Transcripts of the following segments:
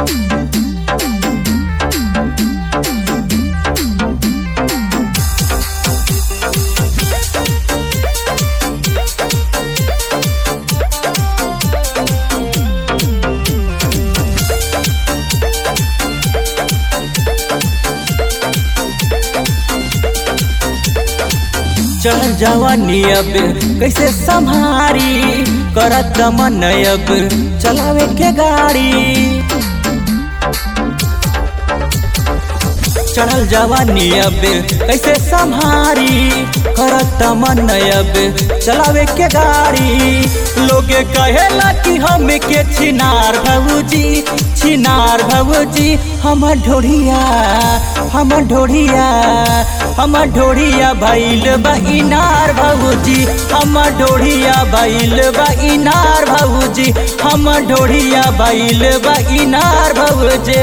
चढ़ जवानी अब कैसे संभारी करत मन अब चलावे के गाड़ी चढ़ल जवानी अब कैसे संभारी करत मन अब चलावे के गाड़ी लोगे कहेला कि हम के छिनार भौजी छिनार भौजी हम ढोढ़िया हम ढोढ़िया हम ढोढ़िया भैल बइनार भौजी हम ढोढ़िया भैल बइनार भौजी हम ढोढ़िया भैल बइनार भौजी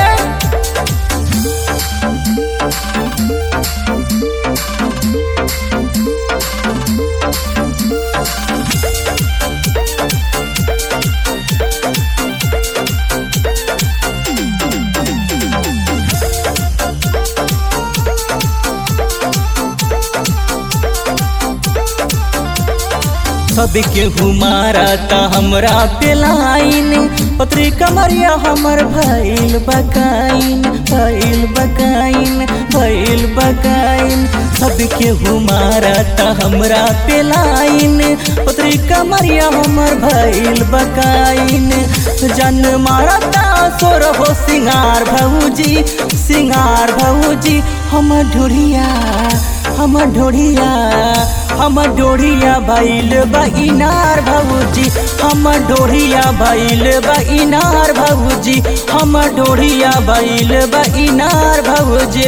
सबके हुमारा त हमरा पे लाइन पत्री कमरिया हमर भइल बकाइन भइल बकाइन भइल बकाइन सबके हुमारा त हमरा पे लाइन पत्री कमरिया हमर भइल बकाइन जन मारता सोर हो सिंगार भौजी सिंगार भौजी हम ढोढ़िया हम ढोढ़िया हम ढोढ़िया भैल बइनार भौजी हम ढोढ़िया भैल बइनार भौजी हम ढोढ़िया भैल बइनार भौजी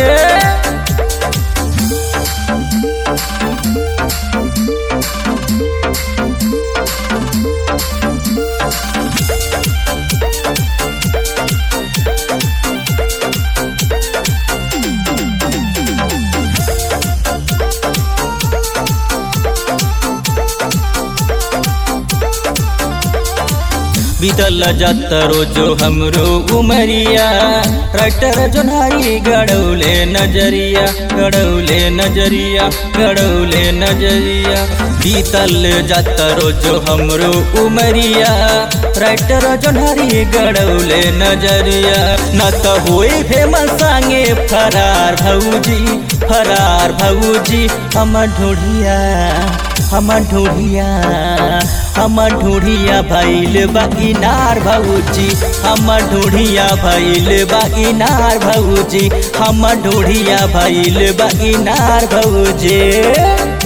बीतल जात रोजो हमरो उमरिया ट्रैक्टर जोनारी गड़ौले नजरिया गड़ौले नजरिया गड़ौले नजरिया बीतल जात रोजो हमरो उमरिया ट्रैक्टर जोनारी गड़ौले नजरिया न त होई फेमस संगे फरार भौजी फरार भौजी हम ढूढ़िया हम ढूढ़िया हम ढूढ़िया भैल बइनार भौजी हम ढूढ़िया भैल बइनार भौजी हम ढूढ़िया भैल बइनार भौजी